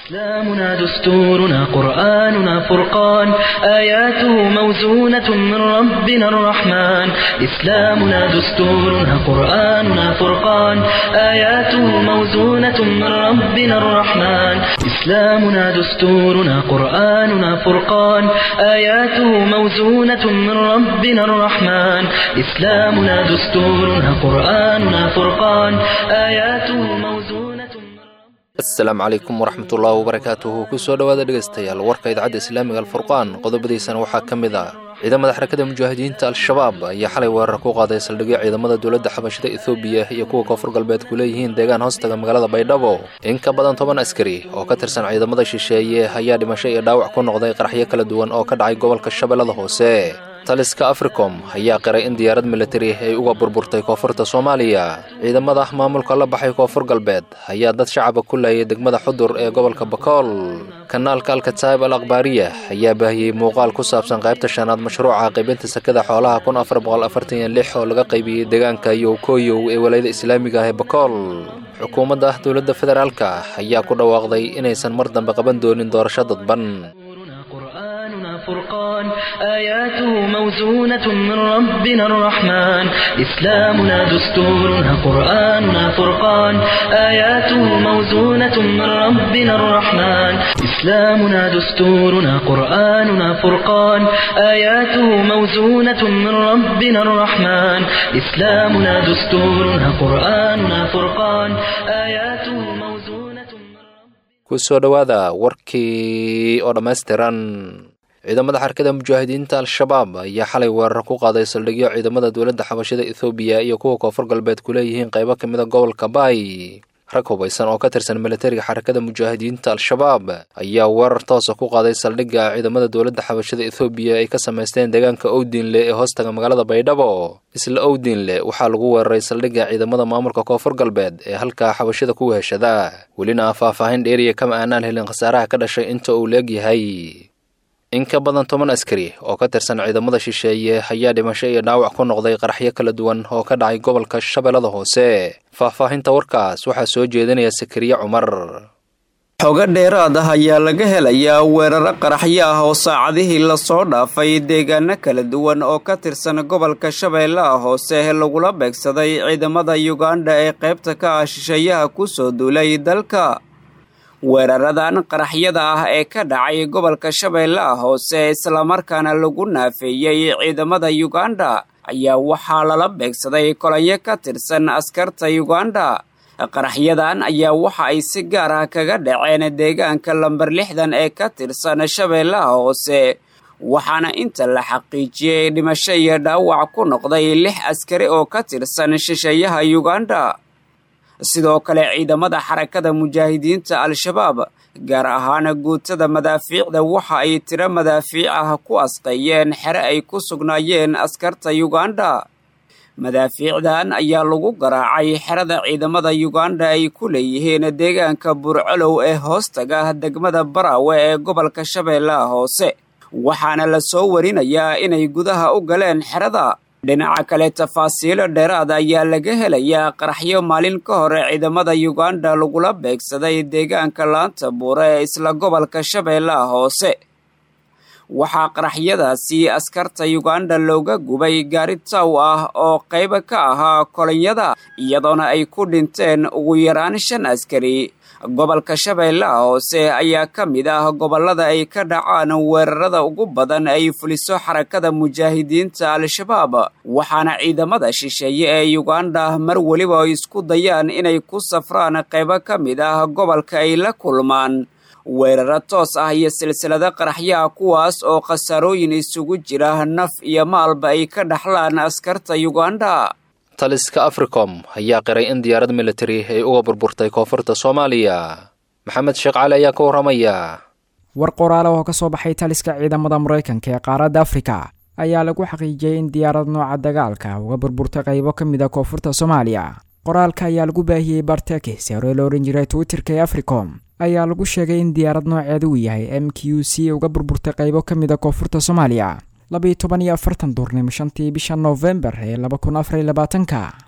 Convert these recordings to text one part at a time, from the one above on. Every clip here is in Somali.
إسلامنا دستورنا قرآننا فرقان آياته موزونة من ربنا الرحمن إسلامنا دستورنا قرآننا فرقان آياته موزونة من ربنا الرحمن إسلامنا دستورنا قرآننا فرقان آياته موزونة من ربنا الرحمن إسلامنا دستورنا قرآننا فرقان آياته موزونة من asalaamu calaykum waraxmatullaahi wabarakaatuhu kusoo dhowaada dhegaystayaal warka idaacadda islaamiga alfurqaan qodobadiisana waxaa ka mid ah ciidamada xarakada mujaahidiinta al-shabaab ayaa xalay weerar ku qaaday saldhigyo ciidamada dowladda xabashada ethoobiya iyo kuwa koonfur galbeed ku leeyihiin deegaan hoostaga magaalada baydhabo in ka badan toban askari oo ka tirsan ciidamada shisheeye ayaa dhimasho iyo dhaawac ku noqday qaraxyo kala duwan oo ka dhacay gobolka shabeellada hoose taliska africom ayaa qiray in diyaarad militari ay uga burburtay koonfurta soomaaliya ciidamada maamulka la baxay koonfur galbeed ayaa dad shacaba ku laayay degmada xudur ee gobolka bakool kanaalka alkataib al akhbaariya ayaa baahiyey muuqaal ku saabsan qaybta shanaad mashruuca qaybinta sakada xoolaha kun afar boqol afartan iyo lix oo laga qaybiyey deegaanka yowkoyow ee walayada islaamiga ah ee bakool xukuumadda dowladda federaalka ayaa ku dhawaaqday inaysan mar dambe qaban doonin doorasho dadban قرآننا فرقان آياته موزونة من ربنا الرحمن إسلامنا دستورنا قرآننا فرقان آياته موزونة من ربنا الرحمن إسلامنا دستورنا قرآننا فرقان آياته موزونة من ربنا الرحمن إسلامنا دستورنا قرآننا فرقان آياته موزونة من kusoo dhowaada warkii oo dhammaystiran ciidamada xarakada mujaahidiinta al-shabaab ayaa xalay weerar ku qaaday saldhigyo ciidamada dowladda xabashada ethoobiya iyo kuwa koonfur galbeed ku leeyihiin qaybo ka mida gobolka baay rag hubaysan oo ka tirsan militariga xarakada mujaahidiinta al-shabaab ayaa weerar toosa ku qaaday saldhigga ciidamada dowladda xabashada ethoobiya ay ka samaysteen deegaanka owdiinle ee hoostaga magaalada baydhabo isla owdiinle waxaa lagu weeraray saldhigga ciidamada maamulka koonfur galbeed ee halkaa xabashada ku weheshada welina faahfaahin dheeriya kama aanaan helin khasaaraha ka dhashay inta uu leegyahay in ka badan toban askari oo ka tirsan ciidamada shisheeye ayaa dhimasho iyo dhaawac ku noqday qaraxyo kala duwan oo ka dhacay gobolka shabeellada hoose faahfaahinta warkaas waxaa soo jeedinaya sakariye cumar xogo dheeraad ah ayaa laga helayaa weeraro qaraxyo ah oo saacadihii lasoo dhaafay deegaano kala duwan oo ka tirsan gobolka shabeellaha hoose lagula beegsaday ciidamada yuganda ee qaybta ka ah shisheeyaha ku soo duulay dalka weeraradan qaraxyada ah ee ka dhacay gobolka shabeellaha hoose islamarkaana lagu naafeeyey ciidamada yuganda ayaa waxaa lala beegsaday kolanyo ka tirsan askarta yuganda qaraxyadan ayaa waxa ay si gaar ah kaga dhaceen deegaanka lamber lixdan ee ka tirsan shabeellaha hoose waxaana inta la xaqiijiyey dhimasho iyo dhaawac ku noqday lix askari oo ka tirsan shisheeyaha yuganda sidoo kale ciidamada xarakada mujaahidiinta al-shabaab gaar ahaan guutada madaafiicda waxa ay tiro madaafiic ah ku asqeeyeen xere ay ku sugnaayeen askarta yuganda madaafiicdan ayaa lagu garaacay xerada ciidamada yuganda ay ku leeyihiin deegaanka burcolow ee hoostaga degmada baraawe ee gobolka shabeellaha hoose waxaana la soo warinayaa inay gudaha u galeen xerada dhinaca kale tafaasiilo dheeraad ayaa laga helayaa qaraxyo maalin ka hore ciidamada yuganda lagula beegsaday deegaanka laanta buure ee isla gobolka shabeellaha hoose waxaa qaraxyadaasi askarta yuganda looga gubay gaari taw ah oo qayba ka ahaa kolonyada iyadoona ay ku dhinteen ugu yaraan shan askari gobolka shabeellaha hoose ayaa ka mid ah gobollada ay ka dhacaan weerarada ugu badan ay fuliso xarakada mujaahidiinta al-shabaab waxaana ciidamada shisheeye ee yuganda mar weliba ay isku dayaan inay ku safraan qaybo ka mid ah gobolka ay la kulmaan weeraro toos ah iyo silsilado qaraxyaha kuwaas oo khasaarooyin isugu jira naf iyo maalba ay ka dhaxlaan askarta yuganda taliska africom ayaa qiray in diyaarad militari ay uga burburtay koonfurta soomaaliya maxamed sheekh cali ayaa ka warramaya war qoraale oo ka soo baxay taliska ciidamada maraykanka ee qaaradda afrika ayaa lagu xaqiijiyey in diyaarad nooca dagaalka uga burburtay qaybo ka mid a koonfurta soomaaliya qoraalka ayaa lagu baahiyey bartekis ee hore la odhan jiray twitterka ee africom ayaa lagu sheegay in diyaarad nooceeda uu yahay m q c uga burburtay qaybo ka mid a koonfurta soomaaliya labayo toban iyo afartan duurnimo shantii bisha noofembar ee laba kun afar iyo labaatanka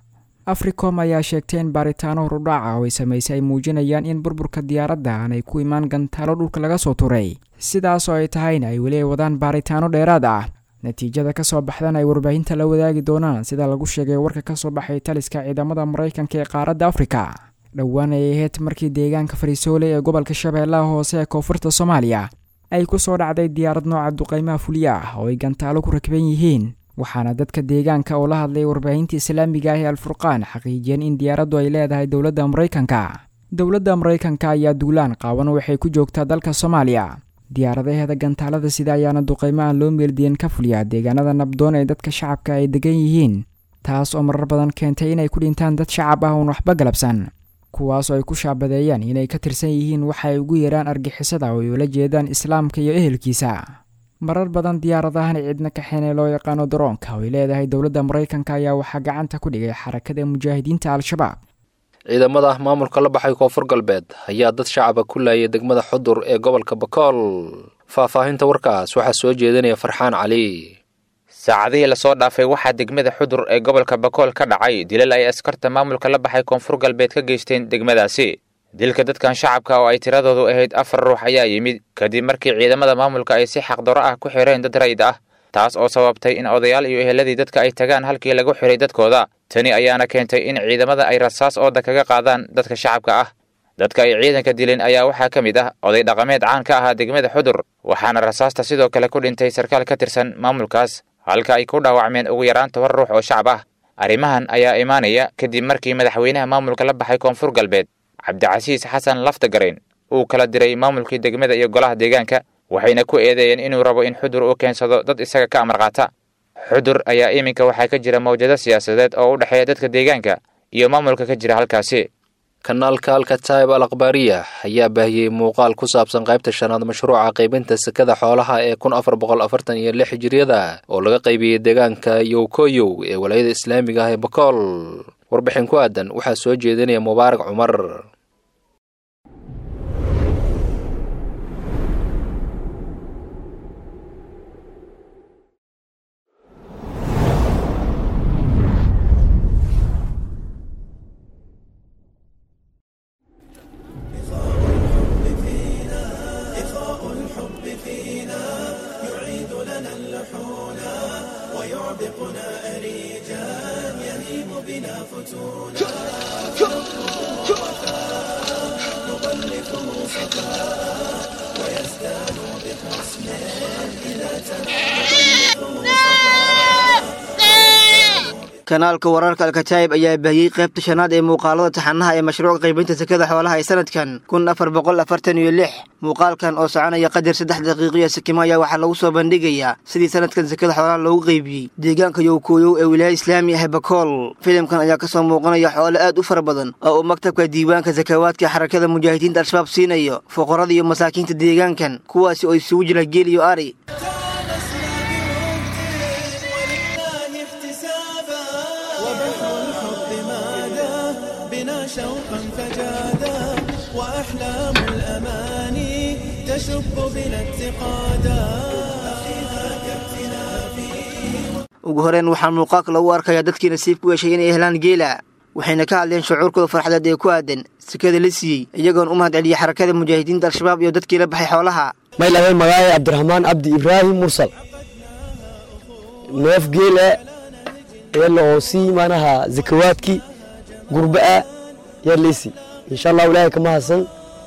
africom ayaa sheegtay in baaritaano horudhaaca oo ay samaysay ay muujinayaan in burburka diyaaradda aanay ku imaan gantaalo dhulka laga soo turay sidaas oo ay tahayna ay weli ay wadaan baaritaano dheeraad ah natiijada ka soo baxdan ay warbaahinta la wadaagi doonaan sida lagu sheegay warka ka soo baxay taliska ciidamada maraykanka ee qaaradda afrika dhowaan ay ahayd markii deegaanka fariisoole ee gobolka shabeellaha hoose ee koonfurta soomaaliya ay ku soo dhacday diyaarad nooca duqaymaha fulya ah oo ay gantaalo ku rakban yihiin waxaana dadka deegaanka oo la hadlay warbaahinta islaamiga ah ee alfurqaan xaqiijiyeen in diyaaraddu ay leedahay dowladda maraykanka dowladda maraykanka ayaa duulaan qaawan waxay ku joogtaa dalka soomaaliya diyaaradaheeda gantaalada sida ayaana duqaymo aan loo meeldiyen ka fuliyaa deegaanada nabdoon ee dadka shacabka ay degan yihiin taas oo marar badan keentay inay ku dhintaan dad shacab ah oon waxba galabsan kuwaas oo ay ku shaabadeeyaan inay ka tirsan yihiin waxa ay ugu yeeraan argixisada oo ay ula jeedaan islaamka iyo ehelkiisa marar badan diyaaradahan cidna kaxeen ee loo yaqaano daroonka oo ay leedahay dowladda maraykanka ayaa waxaa gacanta ku dhigay xarakada mujaahidiinta al-shabaab ciidamada maamulka la baxay koonfur galbeed ayaa dad shacaba ku laayay degmada xudur ee gobolka bakool faahfaahinta warkaas waxaa soo jeedinaya farxaan cali saacadihii lasoo dhaafay waxaa degmada xudur ee gobolka bakool ka dhacay dilal ay askarta maamulka la baxay koonfur galbeed ka geysteen degmadaasi dilka dadkan shacabka oo ay tiradoodu ahayd afar ruux ayaa yimid kadib markii ciidamada maamulka ay si xaqdaro ah ku xireen dad rayid ah taas oo sababtay in odayaal iyo eheladii dadka ay tagaan halkii lagu xiray dadkooda tani ayaana keentay in ciidamada ay rasaas ooda kaga qaadaan dadka shacabka ah dadka ay ciidanka dileen ayaa waxaa ka mid ah oday dhaqameed caan ka ahaa degmada xudur waxaana rasaasta sidoo kale ku dhintay sarkaal ka tirsan maamulkaas halka ay ku dhaawacmeen ugu yaraan toban ruux oo shacab ah arrimahan ayaa imaanaya kadib markii madaxweynaha maamulka la baxay koonfur galbeed cabdicasiis xasan laftagarayn uu kala diray maamulkii degmada iyo golaha deegaanka waxayna ku eedeeyeen inuu rabo in xudur uu keensado dad isaga ka amar qaata xudur ayaa iminka waxaa ka jira mawjado siyaasadeed oo u dhexeeya dadka deegaanka iyo maamulka ka jira halkaasi kanaalka alkataib al akhbaariya ayaa baahiyey muuqaal ku saabsan qaybta shanaad mashruuca qaybinta sekada xoolaha ee kun afar boqol afartan iyo lix hijiriyada oo laga qaybiyey deegaanka yowkoyow ee walaayada islaamiga ah ee bakool warbixin ku aadan waxaa soo jeedinaya mubaarak cumar kanaalka wararka alkataayib ayaa baahiyey qaybta shanaad ee muuqaalada taxanaha ee mashruuca qaybinta sekada xoolaha ee sanadkan kun afar boqol afartan iyo lix muuqaalkan oo soconaya qadar saddex daqiiqiyo sikimo ayaa waxaa lagu soo bandhigayaa sidii sanadkan sekada xoolaha loogu qaybiyey deegaanka yowkooyow ee wilaaya islaami ah bakool filimkan ayaa kasoo muuqanaya xoole aad u fara badan oo uu maktabka diiwaanka sakawaadka xarakada mujaahidiinta al-shabaab siinayo fuqarada iyo masaakiinta deegaankan kuwaasi oo isugu jira geel iyo ari شوقا فجادا وأحلام الأماني تشب بنا اتقادا ugu horeen waxaa muuqaalka lagu arkayaa dadkii nasiib ku yeeshay inay helaan geela waxayna ka hadleen shucuurkooda farxadeed ee ku aadan sekada la siiyey iyagoon u mahad celiyey xarakada mujaahidiinta al-shabaab iyo dadkii la baxay xoolaha maylahay magaaye cabdiraxmaan cabdi ibraahim mursal neef geela eela oo sii maanaha zakawaadkii gurba'a yarleysi insha allahu ilaahay ka mahadsan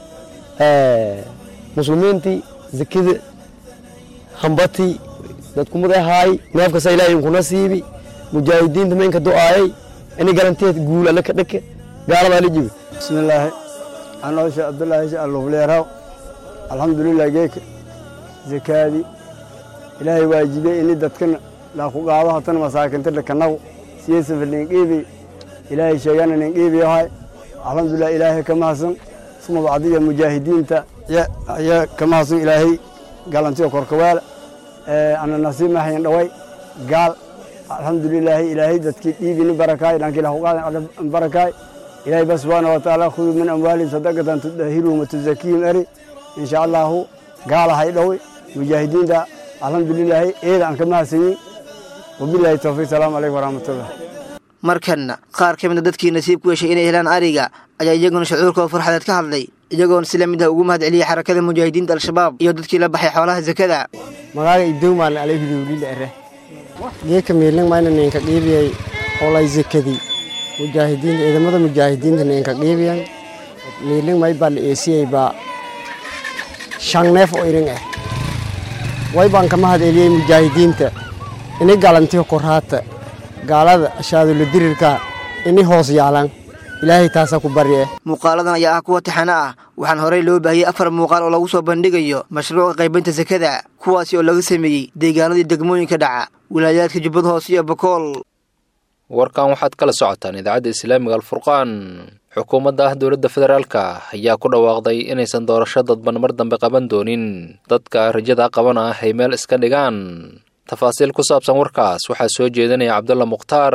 muslimiintii zakida hambatii dadkumad ahaay neefkasa ilaahay inkuna siibi mujaahidiinta maynka do'aayay ini galanteed guul alle ka dhake gaaladaa la jibi bismillaahi anoo sheekh abdullaahi sheekh alufleeraw alxamdulilah geeka zakaadii ilaahay waajibey ini dadkana laaku qaado hatana masaakinta dhakanagu siyeysa faliinqiibi ilaahay sheegana ninqiibi ahay alxamdulilah ilaahay ka mahadsan suma bacdiya mujaahidiinta ayaa ka mahadsan ilaahay galantiyo korkawaala ana nasiib mahayn dhaway gaal alxamdulilaahi ilaahay dadkii dhiibini barakaay dhankii lahuqaadan barakaay ilaahay ba subxaana watacaala khuduu min amwaalihim sadaqatan tudahiruhum watuzakiihim eri insha allahu gaalahay dhoway mujaahidiinta alxamdulilaahi eeda aan ka mahadsanyin wabilaahi towfiiq salaamu calaykum waraxmatullah markanna qaar ka mida dadkii nasiib ku yeeshay inay helaan ariga ayaa iyaguna shucuurkooda farxadeed ka hadlay iyagoona si la mid ah ugu mahad celiyay xarakada mujaahidiinta al-shabaab iyo dadkii la baxay xoolaha sakada magaaga idowmaan alayhudowlil ere geeka miilin mayna ninka qiibiyay olay zakadi mujaahidiinta ciidamada mujaahidiinta ninka qiibiyan miilin may baa la eesiyey baa shan neef oo irin ah way baan ka mahad celiyey mujaahidiinta ini galantiyo koraata gaalada ashaadulla dirirka ini hoos yaalan ilaahay taasaa ku barye muuqaaladan ayaa ah kuwa taxano ah waxaan horey loo baahiyey afar muuqaal oo lagu soo bandhigayo mashruuca qaybinta sakada kuwaasi oo laga sameeyey deegaanadii degmooyinka dhaca wilaayaadka jubbada hoose iyo bakool warkan waxaad kala socotaan idaacadda islaamiga alfurqaan xukuumadda ah dowladda federaalka ayaa ku dhawaaqday inaysan doorasho dadban mar dambe qaban doonin dadka rajada qabana ah ay meel iska dhigaan tafaasiil ku saabsan warkaas waxaa soo jeedinaya cabdulla mukhtaar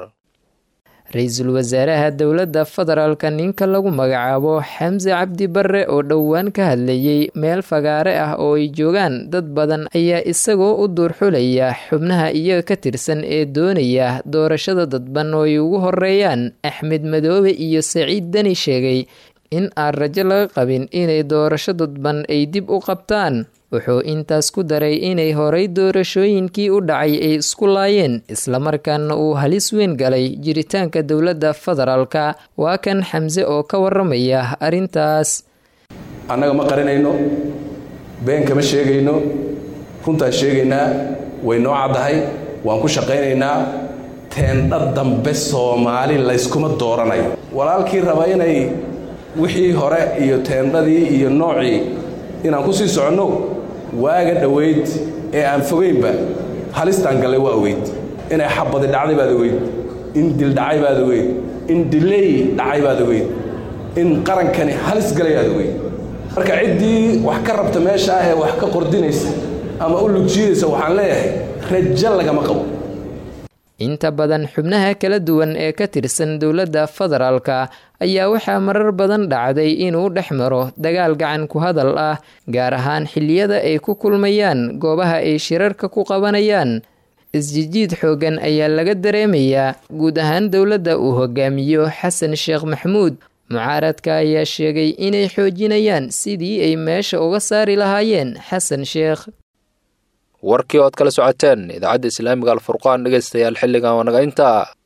ra-iisul wasaaraha dowladda federaalka ninka lagu magacaabo xamse cabdi barre oo dhowaan ka hadlayey meel fagaare ah oo ay joogaan dad badan ayaa isagoo u duurxulaya xubnaha iyaga ka tirsan ee doonaya doorashada dadban oo ay ugu horeeyaan axmed madoobe iyo saciid deni sheegay in aan rajo laga qabin inay doorasho dadban ay dib u qabtaan wuxuu intaas ku daray inay horay doorashooyinkii u dhacay ay isku laayeen islamarkaana uu halis weyn galay jiritaanka dowladda federaalka waa kan xamse oo ka waramaya arrintaas annaga ma qarinayno been kama sheegayno runtaan sheegaynaa way noo caddahay waan ku shaqaynaynaa teendha dambe soomaali layskuma dooranayo walaalkii raba inay wixii hore iyo teendhadii iyo noocii inaan ku sii soconno waaga dhowayd ee aan fogaynba halistaan gallay waa ogeyd inay xabadi dhacday baad ogeyd in dil dhacay baad ogeyd in dileey dhacay baad ogeyd in qarankani halis galay aad ogeyd marka ciddii wax ka rabta meesha ah ee wax ka qordinaysa ama u lugjiidaysa waxaan leeyahay rajo lagama qabo inta badan xubnaha kala duwan ee ka tirsan dowladda federaalka ayaa waxaa marar badan dhacday inuu dhex maro dagaal gacan ku hadal ah gaar ahaan xilliyada ay ku kulmayaan goobaha ay shirarka ku qabanayaan isjijiid xoogan ayaa laga dareemayaa guud ahaan dowladda uu hogaamiyo xasan sheekh maxmuud mucaaradka ayaa sheegay inay xoojinayaan sidii ay meesha uga saari lahaayeen xasan sheekh warkii ood kala socoteen idaacadda islaamiga alfurqaan dhegaystayaal xilligan waa naga intaa